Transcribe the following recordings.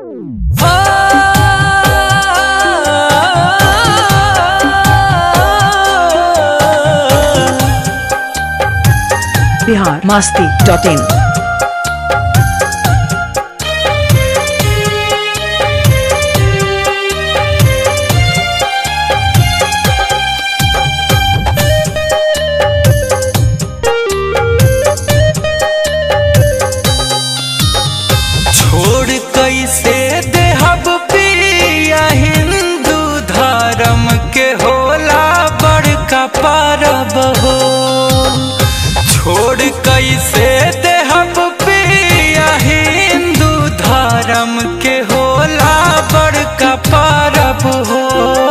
Bihar Masti dot in छोड़ कैसे देहब पिया हिंदू धर्म के होला बड़का परब हो छोड़ कैसे देहब पिया हिंदू धर्म के होला बड़का परब हो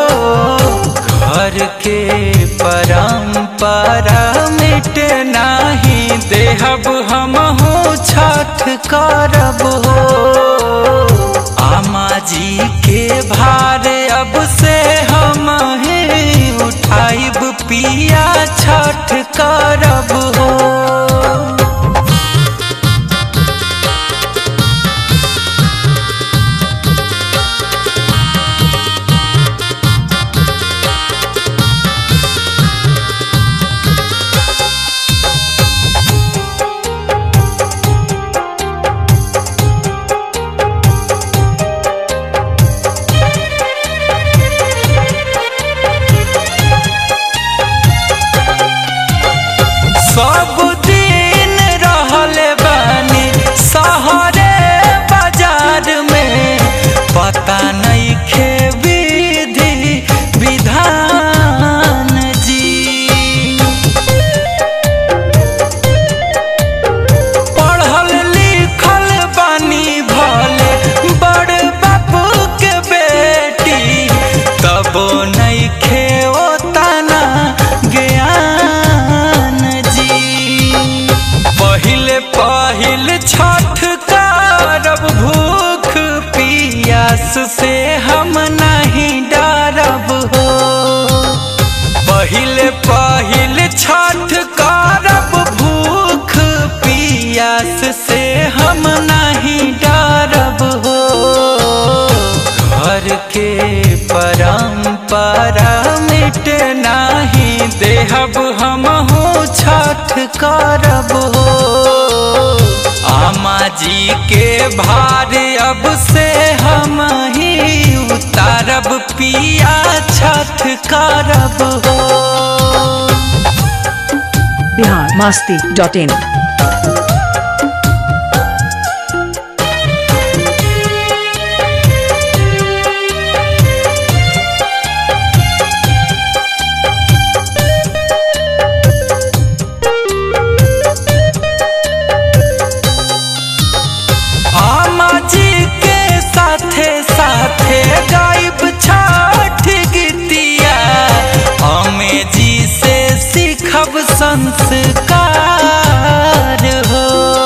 घर के परम्परा मिट नाही देहब हम हो छठ करब हो आमा जी के भार अब से हम ही उठाइब पिया छठ करब हो सब दिन रहल बानी शहरे बाजार में पता नहीं खे विधि विधान जी पढ़ल लिखल बानी भले बड़ बापू के बेटी तबो नहीं खे ओतना ज्ञान जी पहिले पहिल छठ करब भूख पियास से हम नहीं डरब हो पहिले पहिल छठ करब भूख पियास से हम नहीं डरब हो घर के परम्परा मिट नाही देहब हम हो छठ करब हो आमा जी के भार अब से हम ही उतारब पिया छठ करब हो बिहार मस्ती डॉट इन आमा जी के साथे साथे गायब छठ गीतिया हमें जी से सीखब संस्कार हो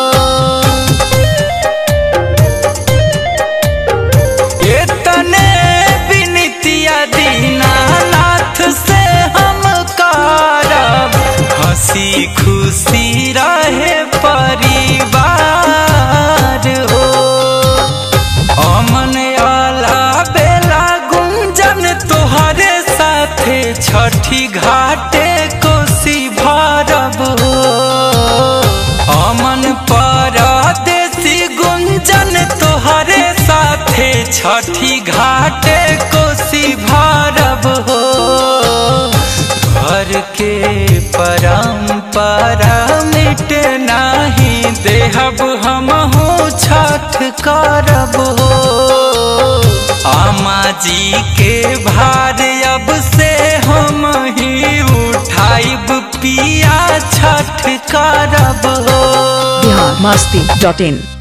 इतने विनितिया दीनानाथ से हम करब हंसी खुशी रहे परिवार हो अमन आला बेला गुंजन तोहरे साथे छठी घाटे कोसी भरब हो अमन परदेसी गुंजन तोहरे साथे छठी घाटे कोसी भरब हो घर के परम्परा मिट नाही देहब हम हो छठ करब हो आमा जी के भार अब से हम ही उठाइब पिया छठ करब हो बिहार मस्ती डॉट इन